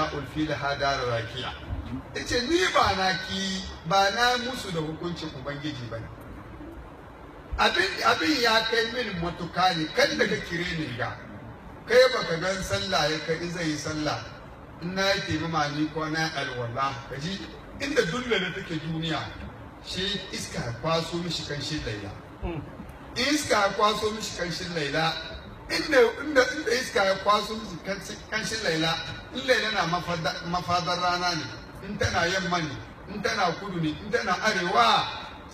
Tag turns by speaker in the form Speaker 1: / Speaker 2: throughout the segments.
Speaker 1: na ulfi da hadara rakiya yace ni ba na ki ba na musu da hukuncin ubangiji bane abin abin ya kai min matuka ne kan daga kire ni ga kai baka gan sallah ya kai zai yi sallah in na yi taimama ni ko na alwala kaji inda dulla da take duniya shi iska ya kwaso mishi kanshin laila iska ya kwaso mishi kanshin laila inda inda inda iska ya kwaso mishi kanshin laila in laila na mafadar rana ne in tana yamma ne in tana kudu ne in tana arewa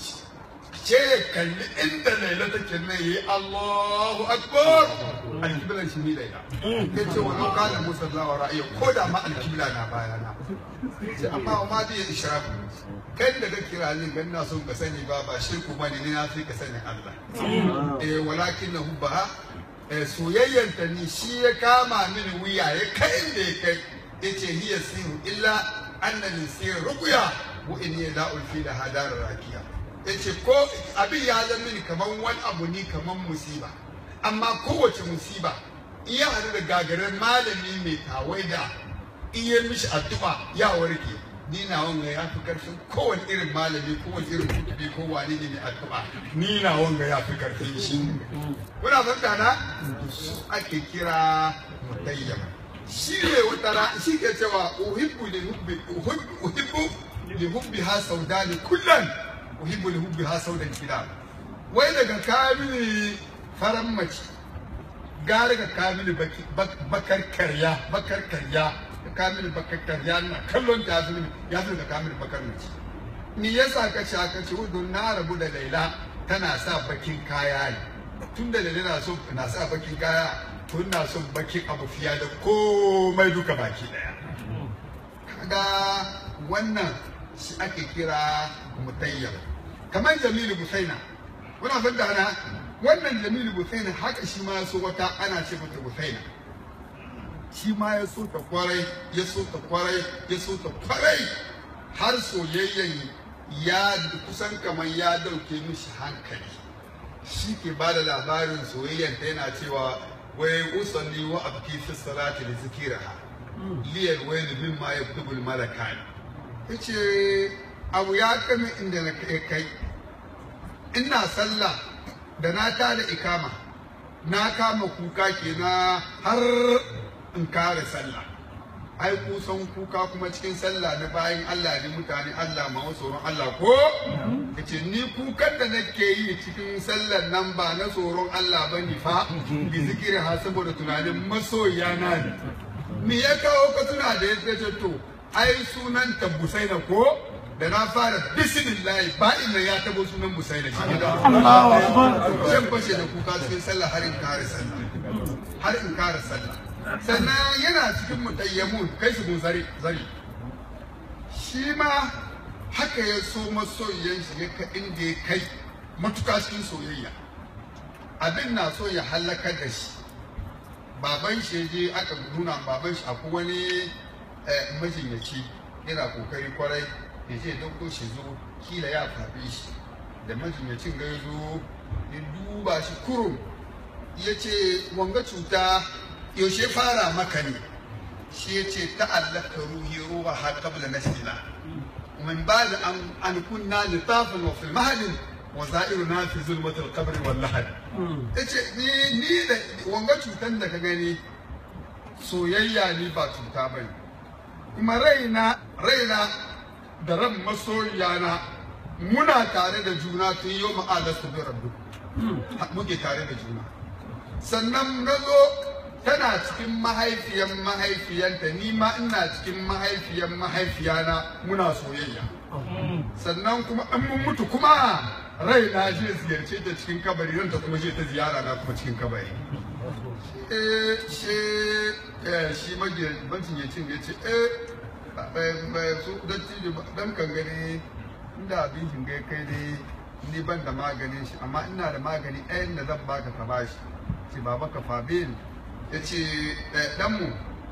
Speaker 1: ce ya kalli inda laila take nan yi Allahu akbar alkibla shi ne laila ya ce wa lau kana musalla wa ra'ayi ko da ma alkibla na bayana ce amma wa ma zai ishraku kai da ka kira ni gan na son ka sani ba ba shirku ba ne ni na fi ka sanin Allah eh walakin na hubba eh soyayyan ta ni shi ya kama mini wuya ya kai inda ya kai yace hiya siru illa annani siru ruqya wa inni la'ul fi da hadar rakiya yace ko abin ya zama mini kaman wani abu ni kaman musiba amma kowace musiba iya hadu da gagarin malami mai tawaida iya mishi addu'a ya warke ni na wanga ya fi karfin kowane irin malami kowane irin kutubi ko wani ne mai addu'a ni na wanga ya fi karfin shi kuna fahimta na su ake kira mutayyama shi ne wata ra shi ke cewa uhibbu li hubbi uhibbu li hubbi ha saudani kullan uhibbu li hubbi ha saudan kila wai daga kamili faran mace gare ga kamili bakar karya bakar karya kamil bakar karya na kallon ta yafi ya fi da kamil bakar mace ni yasa ka ce aka ce don na rabu da laila tana sa bakin kaya ne tun da laila na so na sa bakin kaya tun na son bakin abu fiya da komai duka baki daya kaga wannan shi ake kira mutayyar kamar jamilu busaina kuna fadda na wannan jamilu busaina haka shi ma so wata ana ce mata busaina shi ma ya so ta kwarai ya so ta kwarai ya so ta kwarai har soyayyen ya kusan kamar ya dauke mishi hankali shi ke ba da labarin soyayyen ta yana cewa wai usalli wa abki fi salati li zikiraha liyal wayl mimma yaktubu al malakan yace abu ya kame inda na kai ina sallah da na tada ikama na kama kuka kenan har in kare sallah ai kusan kuka kuma cikin sallah na bayan Allah ne mutane Allah ma tsoron Allah ko yace ni kukan da nake yi cikin sallar nan ba na tsoron Allah ba ni fa bi zikiri ha saboda tunanin masoya na ne me ya kawo ka tuna da yadda ce to ai sunan ta Busaina ko da na fara bismillah ba inda ya tabo sunan Busaina shi da zan fashe da kuka cikin sallah har in kare sallah har in kare sallah sannan yana cikin mutayyamun kai su mun zari zari shi ma haka ya so masoyiyan shi ya ka inda ya kai matuka cikin soyayya abin na so ya halaka da shi baban shi je aka nuna baban shi akwai wani majinyaci yana kokari kwarai ya ce dauko shi zo kila ya fafe shi da majinyacin ga ya zo ya duba shi kurum ya ce wanga cuta yaushe fara maka ne shi ya ce ta'allaka ruhi ruwa har kabla na shila min ba da an kunna littafin wa fil mahadin wa za'iru na fi zulmatul qabri wal lahad yace ni ni da wanga cutan da ka gani soyayya ni ba cuta bane kuma raina raina da ran masoyana muna tare da juna tun yau ma'alastu bi rabbi muke tare da juna sannan na zo tana cikin mahaifiyan mahaifiyanta ni ma ina cikin mahaifiyan mahaifiyana muna soyayya sannan kuma an mun mutu kuma rai na je ziyarce ta cikin kabari nan ta kuma je ta ziyara na kuma cikin kabari eh shi eh shi magidancin ya cin ya ce eh su dattijo dan kan gani inda abin shingai kai dai ni ban da maganin shi amma ina da magani ɗayan da zan baka ka bashi ce baba ka fabil ya ce ɗanmu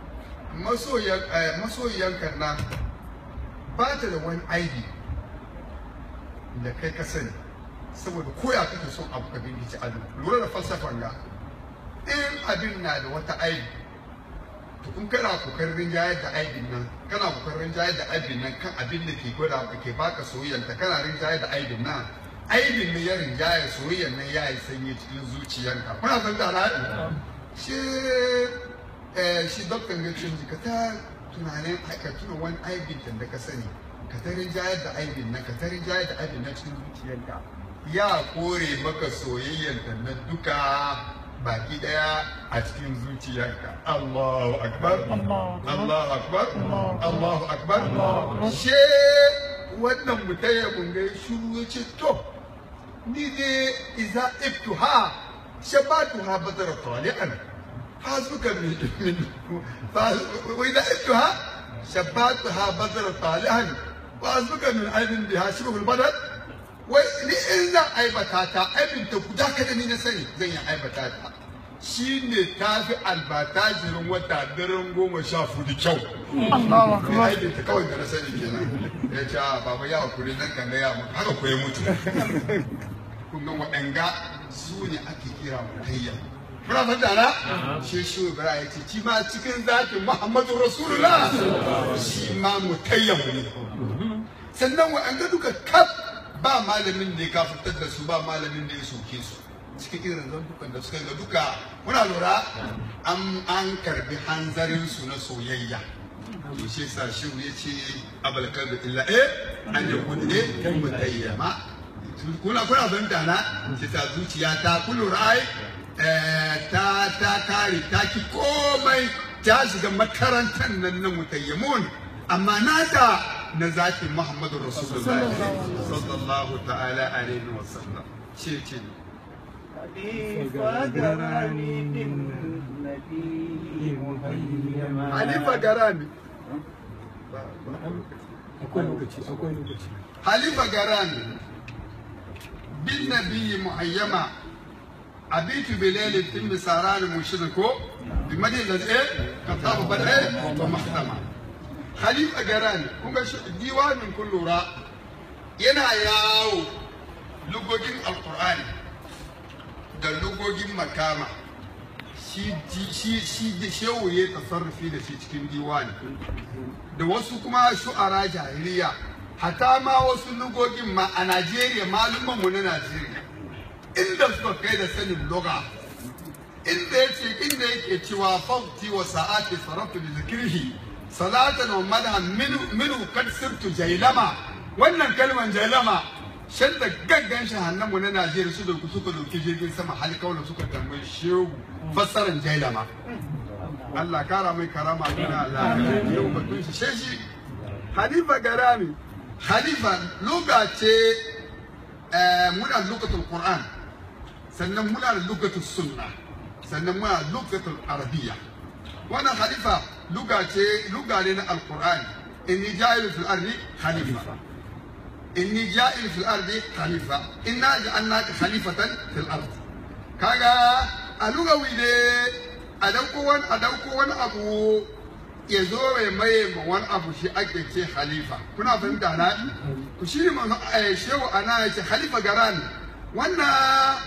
Speaker 1: masoyiyanka nan ba ta da wani aibi da kai ka sani saboda koya kake son abu ka bingici adu lura da falsafan ga in abin na da wata aibi to in kana kokarin jayar da aibin nan kana kokarin jayar da aibin nan kan abin da ke gwada maka ke baka soyayyanta kana rinjayar da aibin nan aibin ne ya rinjaya soyayyar nan ya yi sanyi cikin zuciyarka kuna san da na shi eh shi doktan ya ce ka ta tunanin ka tuna wani aibin da ka sani ka ta rinjayar da aibin nan ka ta rinjayar da aibin nan cikin zuciyarka ya kore maka soyayyar na duka baki daya a cikin zuciyarka Allahu akbar Allahu akbar Allahu akbar she wannan mutaya mun ga shiru yace to ni ne iza ibtuha shabatuha badara tali'an hasbuka min min wa iza ibtuha shabatuha badara tali'an wa hasbuka min aibin biha shibhul badal wai ni in zan aibata ta aibinta guda kada ni na sani zan yi aibata ta shi ne ta fi albata jirin wata daren goma sha fudu kyau ni aibinta kawai da na sani kenan ya ce a baba ya hakuri nan kan ga ya mutu haka ko ya mutu kun ga waɗanga su ne ake kira mutayya Kuna fata na? Shi shi Ibrahim ya ce, ci ma cikin zakin Muhammadu Rasulullah shi ma mutayyan ne. Sannan waɗanda duka kaf ba malamin da ya kafirtar da su ba malamin da ya soke su cikin irin zantukan da suka ga duka muna lura an an karbi hanzarin su na soyayya to shi sa shi ya ce abal kalbi illa eh an ya kudu eh mutayyama kuna kuna fahimta na shi sa zuciya ta kun lura ai ta ta kare ta ki komai ta shiga makarantar nan na mutayyamun amma nata na zakin Muhammadu Rasulullah sallallahu ta'ala alaihi wa sallam ce ce Halifa Garami
Speaker 2: akwai lokaci akwai lokaci
Speaker 1: Halifa Garami bin nabiyyi muhayyama abitu bilal tin saran mushriko bi madin da eh katabu bal eh wa mahtama Khalifa Garan kun ga diwanin kun lura yana yawo lugogin alkur'ani da lugogin makama shi shi shi da shehu ya tasarrufi da shi cikin diwani da wasu kuma shu'ara jahiliya hata ma wasu lugogin ma a Najeriya malumman mu na Najeriya inda suka kai da sanin lugha inda yace inda yake cewa fawti wa sa'ati saraftu bi zikrihi salatan wa madhan minu minu kad sirtu jailama wannan kalman jailama shan da gaggan shahannan na Najeriya su da ku suka dauki jirgin sama hal kaula suka tambayi shehu fassaran jailama Allah kara mai karama duna Allah yau batun shi shi Halifa Garami Halifa luga ce muna lugatul Qur'an sannan muna da lugatul sunna sannan muna lugatul arabiyya wannan halifa luga ce luga ne na alqur'ani inni ja'il fil ardi khalifa inni ja'il fil ardi khalifa inna ja'alnaka khalifatan fil ardi kaga a lugawi ne a dauko wani a dauko wani abu ya zo mai maye ma wani abu shi ake ce khalifa kuna fahimta na ku shi ne manzo shehu ana ya ce khalifa garan wannan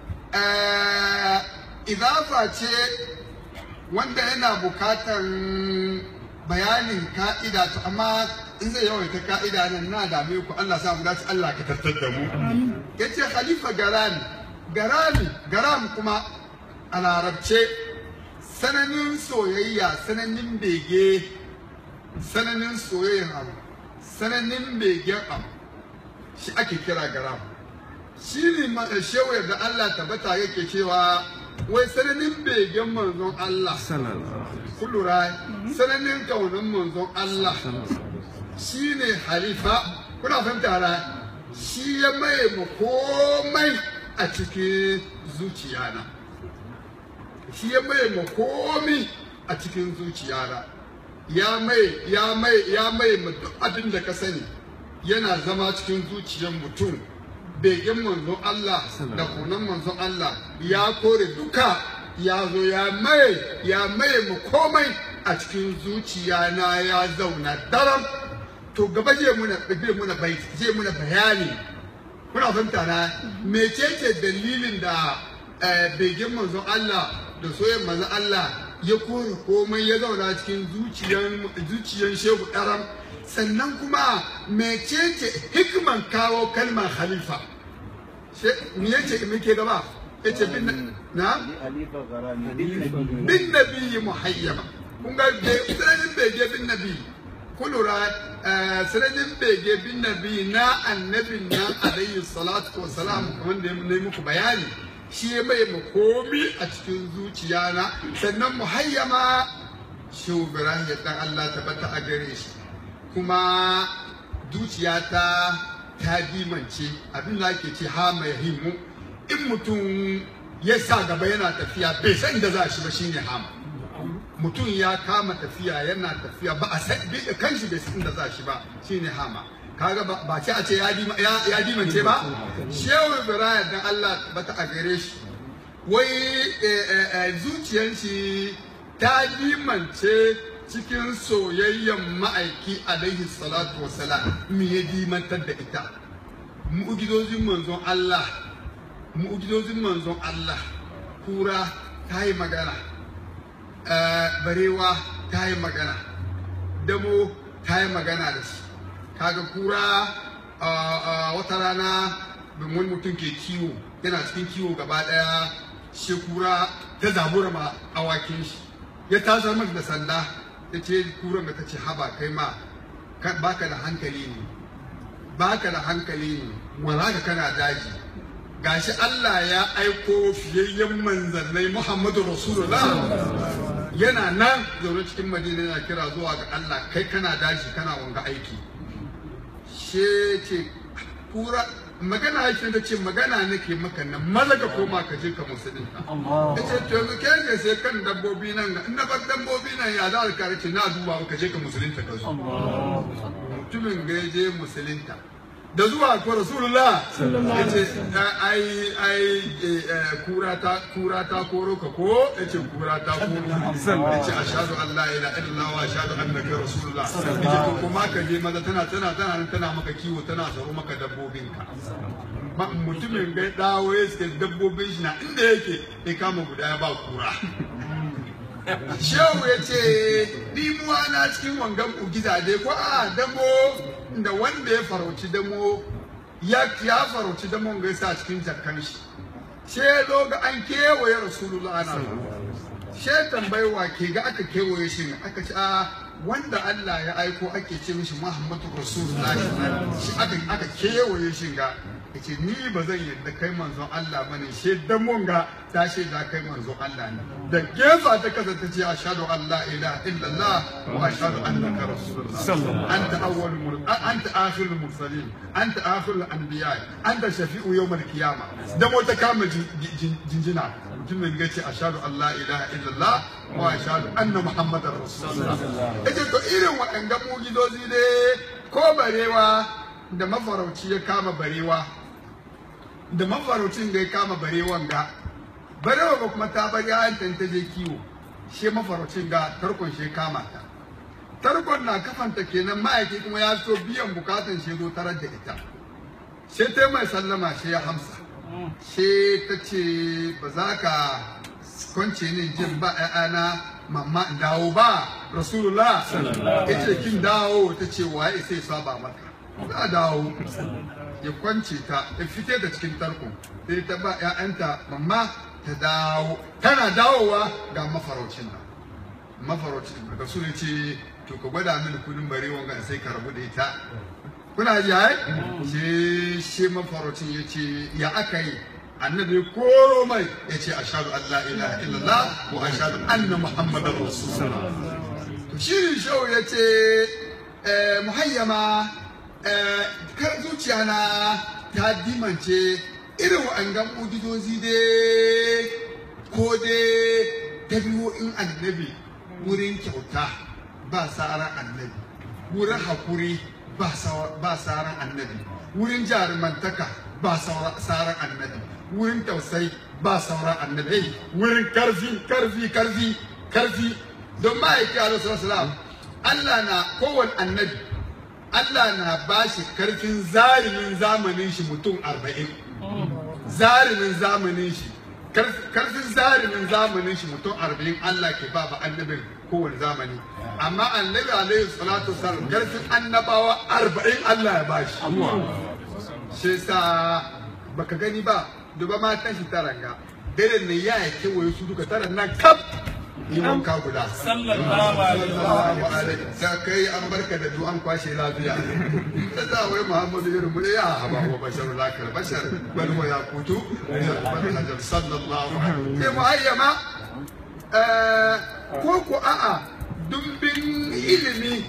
Speaker 1: idafa ce wanda yana bukatan bayanin ka'ida to amma in zai yawaita ka'ida nan na dame ku Allah sa mu dace Allah ka tattar da mu yace khalifa garani garani garam kuma a larabce sananin soyayya sananin bege sananin soyayya abu sananin begen abu shi ake kira garam shi ne shewa da Allah tabbata yake cewa wai sananin begen manzon Allah kullura sananin kaunin manzon Allah shi ne halifa kuna fahimta ra shi ya maye mu komai a cikin zuciyana shi ya maye mu komai a cikin zuciyana ya mai ya mai ya mai mu duk abin da ka sani yana zama cikin zuciyar mutum begen manzon Allah da kunan manzon Allah ya kore duka ya zo ya mai ya mai mu komai a cikin zuciya na ya zauna daram to gaba je muna je muna bai je muna bayani kuna fahimta na mecece dalilin da begen manzon Allah da soyayyen manzon Allah ya kore komai ya zauna cikin zuciyan zuciyan shehu ɗaram sannan kuma mecece hikman kawo kalmar khalifa me yace me ke gaba yace bin na
Speaker 3: Halifa Garami bin Nabi.
Speaker 1: bin nabi muhayyama kun ga sananin bege bin nabi kulura sananin bege bin nabi na annabin nan alayhi salatu wa salam kamar da na yi muku bayani shi ya mai makomi a cikin zuciya na sannan muhayyama shi ibrahim ya dan Allah tabbata a gare shi kuma zuciyata ta dimance abin da ake ce ha mai himu in mutum ya sa gaba yana tafiya bai san da za shi ba shine hama mutum ya kama tafiya yana tafiya ba a san bai- kanshi bai san da za shi ba shine hama kaga ba ba ce a ce ya dima- ya- ya dimance ba shehu ibrahim dan Allah bata a gare shi wai eh, eh, eh, zuciyar shi ta dimance cikin soyayyen ma'aiki alaihi salatu wasalam me ya dimantar da ita mu'ujizozin manzon Allah mu'ujizozin manzon Allah kura ta yi magana eh, barewa ta yi magana damo ta yi magana da shi kaga kura ah, ah, wata rana wani mutum ke kiwo yana cikin kiwo gaba daya shi kura ta zabura ma awakin shi ya tasar mata da sanda ya ce kuran da ta ce haba kai ma ka- baka da hankali ne baka da hankali ne wala ka kana daji gashi Allah ya aiko fiyayyen manzannai Muhammadu Rasulullah yana nan zaune cikin Madina yana kira zuwa ga Allah kai kana daji kana wanga aiki she ce kura magana yake da ce magana nake maka nan maza ka koma ka je ka musulunta ya ce to yanzu kai ne sai kan dabbobi nan ga in na bar dabbobi nan ya za ka ce na duba ka je ka musulunta ka zo mutumin ga ya je musulunta da zuwa ko rasulullah ya ce ai ai eh, eh, kura ta kura ta koro ka ko ya ce kura ta koro ya ce ashhadu an la ilaha illallah wa ashhadu annaka rasulullah ya ce to kuma ka je maza tana tana tana nan tana maka kiwo tana tsaro maka dabbobinka Ma- mutumin ga ya dawo ya suke dabbobin shi na inda yake ya kama guda ya ba kura shehu ya ce dimuwa na cikin wangan ugiza dai ko a damo da wanda ya farauci damo ya ya farauci damon ga yasa cikin jakkan shi she zo ga an kewaye rasulullah ana she tambayi wa ke ga aka kewaye shi ne aka ce a wanda Allah ya aiko ake ce mishi Muhammadu Rasulullah shi aka aka kewaye shi ga yace ni ba zan yadda kai manzon Allah bane she damon ga ta ce da kai manzon Allah ne da gefa ta kasa ta ce ashhadu an la ilaha illallah wa ashhadu annaka rasulullah anta awwalul mur anta akhirul mursalin anta akhirul anbiya anta shafi'u yawmal qiyamah damo ta kama jin- jin- jinjina mutumin ya ce ashhadu an la ilaha illallah wa ashhadu anna muhammadar rasulullah yace to irin waɗanda mujizozi ne ko barewa da mafarauci ya kama barewa da mafaraucin da ya kama barewan ga barewa ba kuma ta bar yayan ta je kiwo she mafaraucin ga tarkon she kama ta tarkon na kafanta kenan ma'aiki kuma ya so biyan bukatan she zo tarar da ita she ta mai sallama she ya hamsa she ta ce ba za ka kwance ni jin ba ƴaƴana mamma in dawo ba rasulullah ya ce kin dawo ta ce waye sai saba maka za a dawo ya kwance ta ya fite da cikin tarko sai ta ba ƴaƴanta mamma ta dawo tana dawowa ga mafaraucin nan mafaraucin da su ne ce to ka gwada mini kudin barewa ga sai ka rabu da ita kuna ji ai shi shi mafaraucin ya ce ya aka yi annabi ya koro mai ya ce ashhadu an la ilaha illallah wa ashhadu anna muhammadar rasulullah to shi shau ya ce eh, muhayyama eh, kar zuciya na ta dimance irin wa'angan mujizozi dai ko dai dabi'o'in annabi wurin kyauta ba tsaran annabi wurin hakuri ba sawa- ba tsaran annabi wurin jarumantaka ba saura- tsaran annabi wurin tausayi ba sauran annabi wurin karfi karfi karfi karfi don ma'aiki alaihi salam Allah na kowane annabi Allah na ba shi karfin zalimin zamanin shi mutum arba'in zalimin zamanin shi karfin zalimin zamanin shi mutum arba'in Allah ke ba ba annabin kowane zamani amma annabi alaihi salatu wasallam karfin annabawa arba'in Allah ya bashi shi sa baka gani ba duba matan shi taranga dare ne ya yi kewaye su duka tara nan kaf yi wanka guda
Speaker 4: sallallahu alaihi
Speaker 1: sallallahu alaihi sai kai an barka da du an kwashe lafiya ta za wai muhammadu irin mu ya haba wa bashar lakal bashar bal wa yaqutu bal hajar sallallahu alaihi sai muayyama eh ko ko a'a dumbin ilimi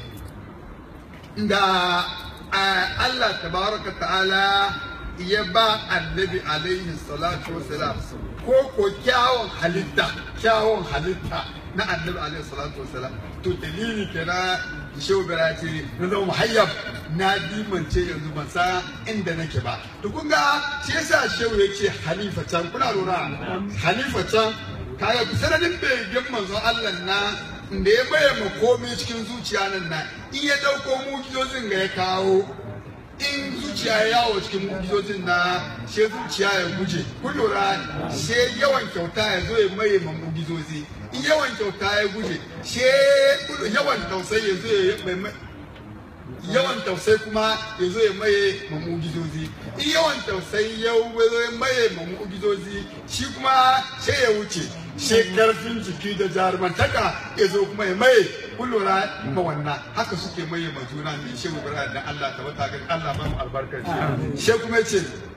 Speaker 1: da eh, Allah tabaraka ta'ala ya ba annabi alaihi salatu wasalam ko ko kyawun halitta kyawun halitta na annabi alaihi salatu wasalam to dalili kenan shehu bira ce na zama muhayyab na dimance yanzu ban san inda nake ba to kun ga shi yasa shehu ya ce halifa can kuna lura halifa can kaga sanadin begen manzon Allah na da ya maye ma komai cikin zuciya nan na in ya dauko mujizozin ga ya kawo in zuciya ya yawo cikin mujizozin na she zuciya ya guje kun lura she yawan kyauta ya zo ya maye ma mujizozi in yawan kyauta ya guje she yawan tausayi ya zo ya mai yawan tausayi kuma ya zo ya maye ma mujizozi in yawan tausayi ya zo ya maye ma mujizozi shi kuma she ya wuce she karfin jiki da jarumantaka ya zo kuma ya maye kun lura ma wannan haka suke maye ma juna ne shehu ibrahim da Allah ta wata ga Allah ba mu albarkar shi she kuma ya ce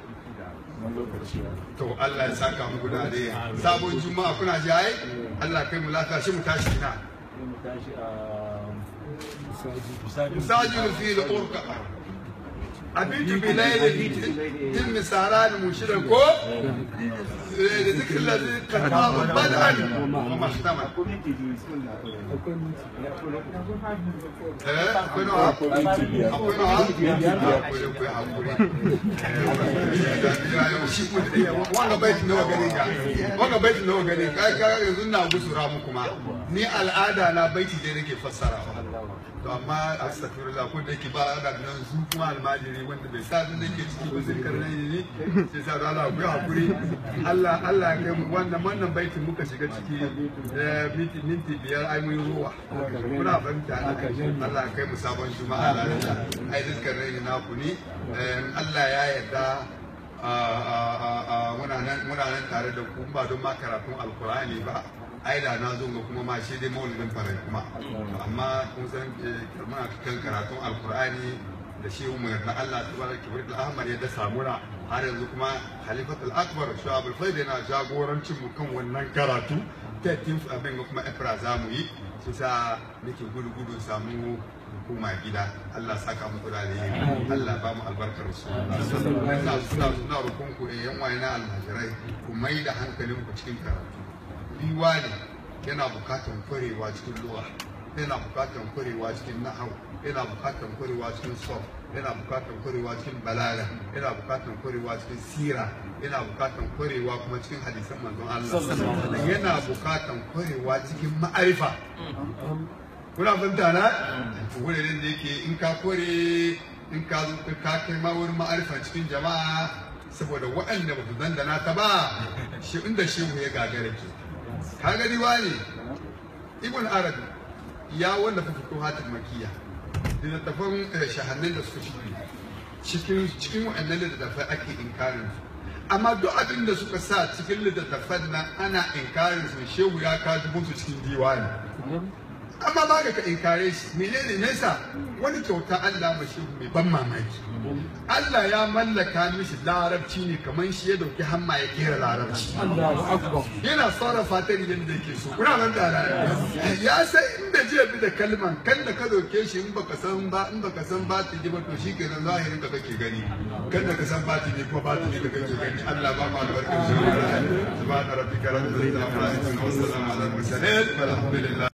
Speaker 1: to Allah ya saka mu guda da sabon juma'a kuna ji ai Allah kai mu lafiya shi mu tashi na مساجد في الأوركة أبيت بليل تم سهران مشركو لذكر الذي قد طاب بدءا وما اختمل akwai nawa akwai nawa akwai hakuri wanga baiti nawa gare ka wanga baiti nawa gare ka ka yanzu na gusura muku ma ni al'ada na baiti dai nake fassarawa to amma astaghfirullah ko da yake ba ana da nan su kuma almajiri wanda bai sa abin da ke ciki ba zai karna ne sai sa da Allah ku yi hakuri Allah Allah ya kai mu wannan wannan baitin muka shiga ciki eh, minti minti biyar ai mun yi ruwa muna fahimta Allah ya kai mu sabon juma'a lafiya ai zikar rai na ku ni Eh, Allah ya yarda a- a- a- a- muna nan muna nan tare da ku ba don ma karatun alkur'ani ba ai da na zo ga kuma ma shi dai maulidin farai kuma amma kun san eh, muna kan karatun alkur'ani da shi mu yarda Allah tabaraka wa ta'ala Ahmad ya dasa muna har yanzu kuma Khalifatul Akbar Shu'abul Faid yana jagorancin mu kan wannan karatu 13 abin ga kuma Efra za mu yi shi sa nake gudu gudu samu hukuma gida Allah saka muku da alheri Allah ba mu albarkar su suna suna suna rukun ku eh yan waye na almajirai ku mai da hankalin ku cikin karatu biwa ne yana bukatan kwarewa cikin lugha yana bukatan kwarewa cikin nahau yana bukatan kwarewa cikin sof yana bukatan kwarewa cikin balaga yana bukatan kwarewa cikin sira yana bukatan kwarewa kuma cikin hadisan manzon Allah sannan yana bukatan kwarewa cikin ma'arifa kuna fahimta na wuraren da yake in ka kore in ka zo ka kai ma wurin ma'arifa cikin jama'a saboda waɗanda ba su dandana ta ba shi inda shehu ya gagara ke ka gani wani ibn arabi ya wanda fa fito hatin makiya da littattafan shahannin da suka shige cikin cikin waɗannan littattafai ake inkarin su amma duk abin da suka sa cikin littattafan nan ana inkarin su shehu ya kaji musu cikin diwani amma ba ka inkare shi menene nesa wani kyauta Allah ma shehu mai ban mamaki Allah ya mallaka mishi larabci ne kamar shi ya dauki hamma ya kera larabci yana sarrafa ta idan da yake so kuna nan da ya sai inda je bi da kalman kan da ka dauke shi in baka san ba in baka san ba ta ji ba to shikenan zahirin ka kake gani kan da ka san ba ta ne kuma ba ta ne ka kake gani Allah ba mu albarkar shi subhana rabbika rabbil izzati amma yasifun wa salamun ala al mursalin walhamdulillah